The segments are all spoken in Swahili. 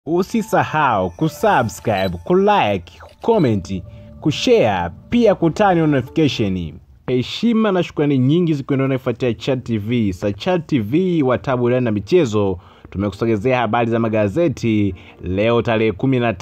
Usisahau kusubscribe, kulike, kucomment, kushare pia kutani notification. Heshima na shukrani nyingi zikiendelea kufuatia Chat TV. Sa Chat TV watabu burudani na michezo tumekusogezea habari za magazeti leo tarehe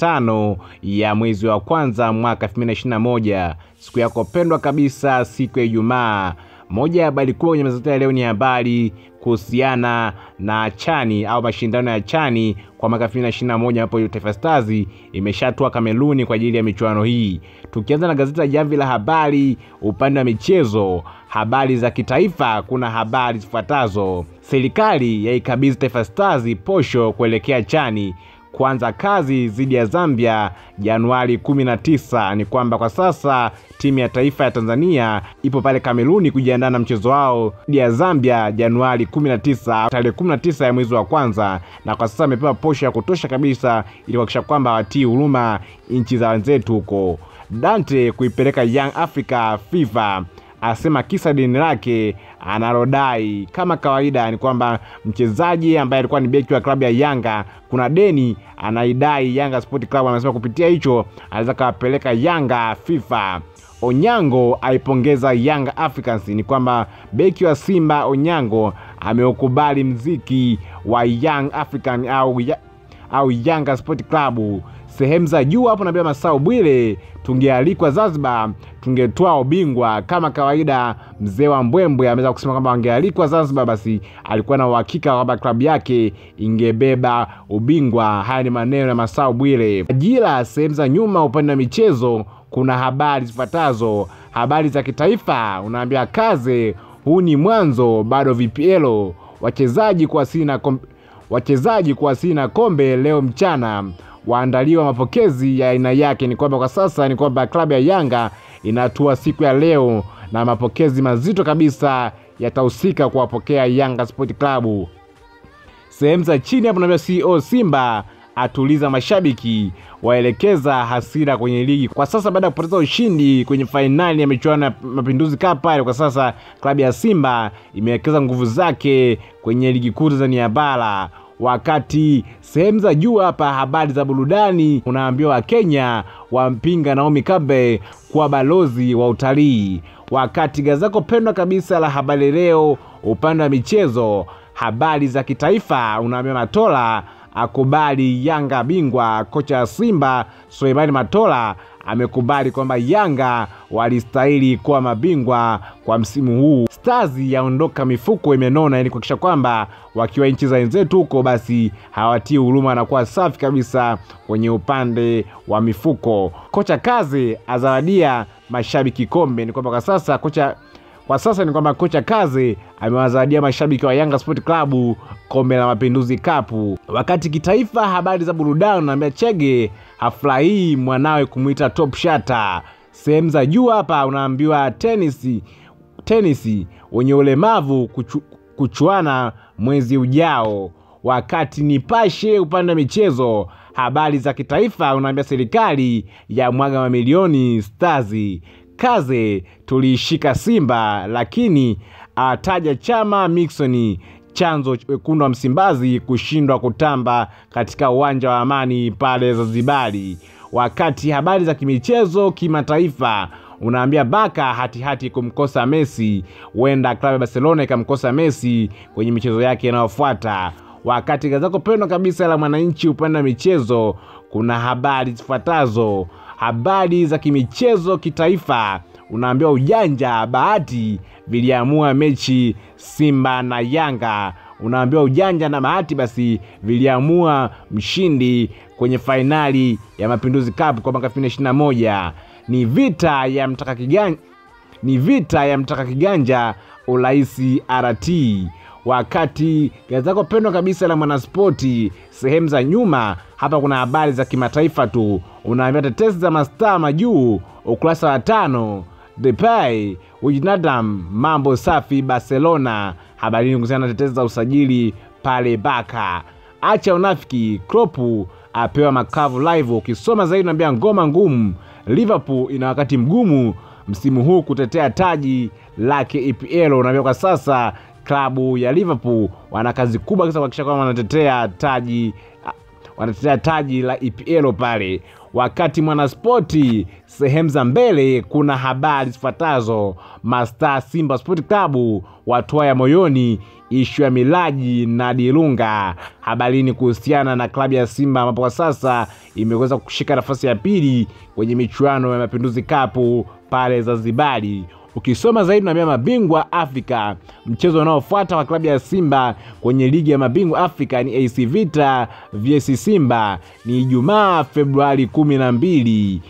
15 ya mwezi wa kwanza mwaka 2021 siku yako pendwa kabisa, siku ya Ijumaa. Moja ya habari kubwa kwenye magazeti ya leo ni habari kuhusiana na chani au mashindano ya chani kwa mwaka 2021 ambapo Taifa Stars imeshatua Kameruni kwa ajili ya michuano hii. Tukianza na gazeti la Jamvi la Habari upande wa michezo, habari za kitaifa, kuna habari zifuatazo: serikali yaikabidhi Taifa Stars posho kuelekea chani kuanza kazi dhidi ya Zambia Januari 19. Ni kwamba kwa sasa timu ya taifa ya Tanzania ipo pale Kameruni kujiandaa na mchezo wao dhidi ya Zambia Januari 19, tarehe 19 ya mwezi wa kwanza, na kwa sasa amepewa posho ya kutosha kabisa ili kuhakikisha kwamba watii huruma nchi za wenzetu huko. Dante kuipeleka Young Africa FIFA asema kisa deni lake analodai. Kama kawaida ni kwamba mchezaji ambaye alikuwa ni beki wa klabu ya Yanga kuna deni anaidai Yanga Sport Club, anasema kupitia hicho anaweza kawapeleka Yanga FIFA. Onyango aipongeza Young Africans. Ni kwamba beki wa Simba Onyango ameukubali mziki wa Young African au, ya, au Yanga Sport Club sehemu za juu hapo. Naambia Masao Bwile, tungealikwa Zanzibar tungetwaa ubingwa kama kawaida. Mzee wa Mbwembwe ameweza kusema kwamba wangealikwa Zanzibar, basi alikuwa na uhakika kwamba klabu yake ingebeba ubingwa. Haya ni maneno ya Masao Bwile. Ajira sehemu za nyuma, upande wa michezo, kuna habari zifuatazo, habari za kitaifa. Unaambia kaze, huu ni mwanzo, bado VPL wachezaji kuwasili na kom... wachezaji kuwasili na kombe leo mchana waandaliwa mapokezi ya aina yake. Ni kwamba kwa sasa ni kwamba klabu ya Yanga inatua siku ya leo na mapokezi mazito kabisa yatahusika kuwapokea Yanga Sport Club. Sehemu za chini hapo naambia CEO Simba atuliza mashabiki, waelekeza hasira kwenye ligi. Kwa sasa baada ya kupoteza ushindi kwenye fainali ya michuano ya Mapinduzi Cup pale, kwa sasa klabu ya Simba imewekeza nguvu zake kwenye ligi kuu Tanzania bara wakati sehemu za juu hapa, habari za burudani, unaambiwa Wakenya wampinga Naomi Campbell kuwa balozi wa utalii. Wakati gazeti lako pendwa kabisa la Habari Leo upande wa michezo, habari za kitaifa, unaambiwa Matola akubali Yanga bingwa. Kocha wa Simba Suleimani Matola amekubali kwamba Yanga walistahili kuwa mabingwa kwa msimu huu. Stars yaondoka mifuko imenona, ili kuhakikisha kwamba wakiwa nchi za wenzetu huko, basi hawatii huruma, wanakuwa safi kabisa kwenye upande wa mifuko. Kocha Kaze azawadia mashabiki kombe. Ni kwamba kwa sasa kocha kwa sasa ni kwamba kocha Kaze amewazawadia mashabiki wa Yanga Sport Club kombe la Mapinduzi Cup. Wakati kitaifa, habari za burudani, unaambia Chege hafurahii mwanawe kumwita top shata. Sehemu za juu hapa unaambiwa tenisi tenisi wenye ulemavu kuchu, kuchuana mwezi ujao. Wakati Nipashe upande wa michezo, habari za kitaifa, unaambia serikali ya mwaga mamilioni Stars Kaze tuliishika Simba lakini ataja chama Miksoni chanzo wekundu wa Msimbazi kushindwa kutamba katika uwanja wa Amani pale Zanzibari. Wakati habari za kimichezo kimataifa, unaambia Baka hatihati hati kumkosa Messi, huenda klabu ya Barcelona ikamkosa Messi kwenye michezo yake inayofuata. Wakati gazeti pendwa kabisa la Mwananchi upande wa michezo, kuna habari zifuatazo habari za kimichezo kitaifa, unaambiwa ujanja bahati viliamua mechi Simba na Yanga. Unaambiwa ujanja na bahati basi viliamua mshindi kwenye fainali ya Mapinduzi Cup kwa mwaka 2021. Ni vita ya mtaka kiganja, ni vita ya mtaka kiganja uraisi RT wakati gazeti lako pendwa kabisa la Mwanaspoti sehemu za nyuma hapa kuna habari za kimataifa tu, unaambia tetesi za mastaa majuu, ukurasa wa tano. Depay Wijnaldum mambo safi Barcelona, habarini kuhusiana na tetesi za usajili pale Baka. Acha unafiki, Klopp apewa makavu live. Ukisoma zaidi unaambia ngoma ngumu, Liverpool ina wakati mgumu msimu huu kutetea taji lake EPL. Unaambia kwa sasa klabu ya Liverpool wana kazi kubwa kabisa kuhakikisha kwamba wanatetea taji wanatetea taji la EPL pale. Wakati Mwanaspoti sehemu za mbele kuna habari zifuatazo: Mastaa Simba Sport Club watwaya moyoni ishu ya Milaji na Dilunga. Habarini kuhusiana na klabu ya Simba ambapo kwa sasa imeweza kushika nafasi ya pili kwenye michuano ya Mapinduzi Cup pale Zanzibari. Ukisoma zaidi unaambia mabingwa Afrika. Mchezo unaofuata wa klabu ya Simba kwenye ligi ya mabingwa Afrika ni AC Vita vs Simba, ni Ijumaa Februari kumi na mbili.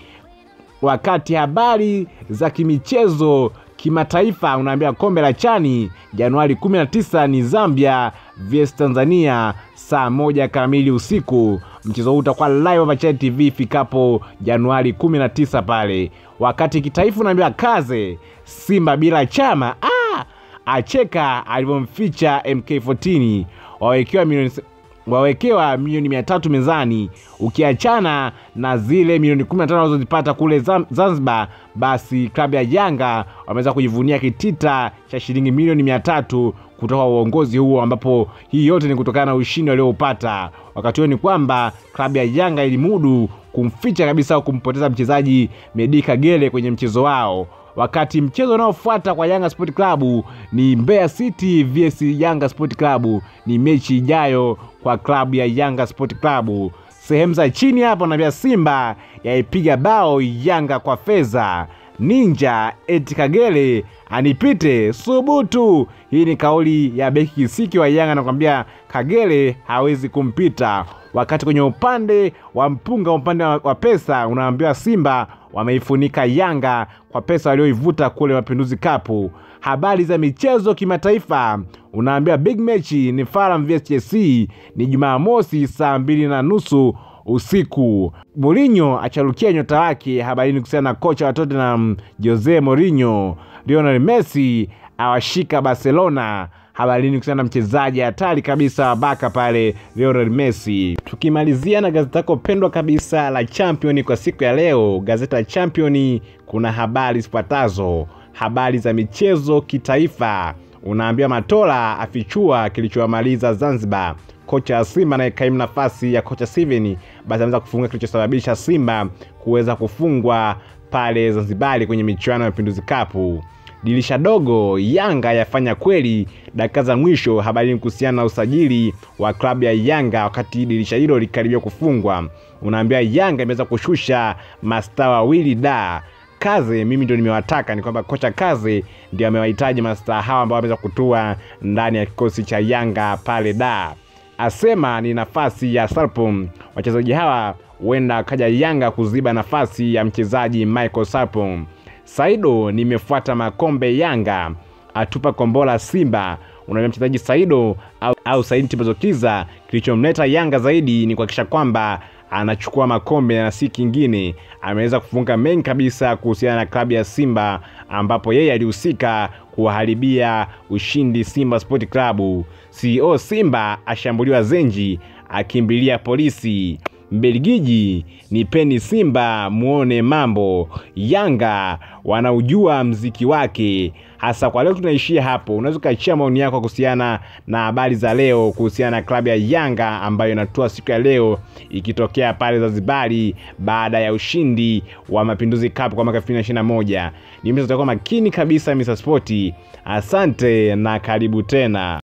Wakati habari za kimichezo kimataifa unaambia kombe la chani Januari 19 ni Zambia vs Tanzania saa moja kamili usiku. Mchezo huu utakuwa live hapa Channel TV ifikapo Januari 19 pale. Wakati kitaifa unaambia kaze Simba bila chama ah, acheka alivyomficha MK14 wawekewa milioni wawekewa milioni mia tatu mezani, ukiachana na zile milioni 15 wanazozipata kule Zanzibar, basi klabu ya Yanga wameweza kujivunia kitita cha shilingi milioni mia tatu kutoka uongozi huo, ambapo hii yote ni kutokana na ushindi walioupata. Wakati huo ni kwamba klabu ya Yanga ilimudu kumficha kabisa au kumpoteza mchezaji Medi Kagere kwenye mchezo wao wakati mchezo unaofuata kwa Yanga Sport Club ni Mbeya City vs Yanga Sport Club. Ni mechi ijayo kwa klabu ya Yanga Sport Club. Sehemu za chini hapo naambia Simba yaipiga bao Yanga kwa fedha. Ninja eti Kagere anipite subutu. Hii ni kauli ya beki kisiki wa Yanga, anakwambia Kagere hawezi kumpita. Wakati kwenye upande wa mpunga, upande wa pesa, unaambiwa Simba wameifunika Yanga kwa pesa walioivuta kule Mapinduzi Cup. Habari za michezo kimataifa, unaambiwa big match ni Fulham vs Chelsea ni Jumamosi saa mbili na nusu usiku. Mourinho acharukia nyota wake. Habarini kuhusiana na kocha wa Tottenham Jose Mourinho. Lionel Messi awashika Barcelona. Habarini kuhusiana na mchezaji hatari kabisa wa baka pale Lionel Messi. Tukimalizia na gazeti lako pendwa kabisa la Champion kwa siku ya leo, gazeti la Champion kuna habari zifuatazo: habari za michezo kitaifa, unaambiwa Matola afichua kilichowamaliza Zanzibar. Kocha wa Simba anayekaimu nafasi ya kocha Steven basi ameweza kufunga kilichosababisha Simba kuweza kufungwa pale Zanzibari kwenye michuano ya Mapinduzi Cup. Dirisha dogo Yanga yafanya kweli dakika za mwisho. Habari kuhusiana na usajili wa klabu ya Yanga wakati dirisha hilo likaribia kufungwa, unaambia Yanga imeweza kushusha mastaa wawili da Kaze mimi ndio nimewataka, ni kwamba kocha Kaze ndio amewahitaji mastaa hawa ambao wameweza kutua ndani ya kikosi cha Yanga pale da asema ni nafasi ya Sarpom. Wachezaji hawa huenda akaja Yanga kuziba nafasi ya mchezaji Michael Sarpom. Saido nimefuata makombe Yanga atupa kombola Simba. Unaambia mchezaji Saido au, au Saidi Tibazokiza, kilichomleta Yanga zaidi ni kuhakikisha kwamba anachukua makombe na si kingine. Ameweza kufunga mengi kabisa kuhusiana na klabu ya Simba, ambapo yeye alihusika kuwaharibia ushindi Simba Sport Club. CEO Simba ashambuliwa Zenji, akimbilia polisi. Mbelgiji nipeni Simba muone mambo. Yanga wanaujua mziki wake. Hasa kwa leo tunaishia hapo. Unaweza ukaachia maoni yako kuhusiana na habari za leo kuhusiana na klabu ya Yanga ambayo inatua siku ya leo ikitokea pale Zanzibari baada ya ushindi wa Mapinduzi Cup kwa mwaka 2021. Ni mimi tutakuwa makini kabisa Mr. Sport. Asante na karibu tena.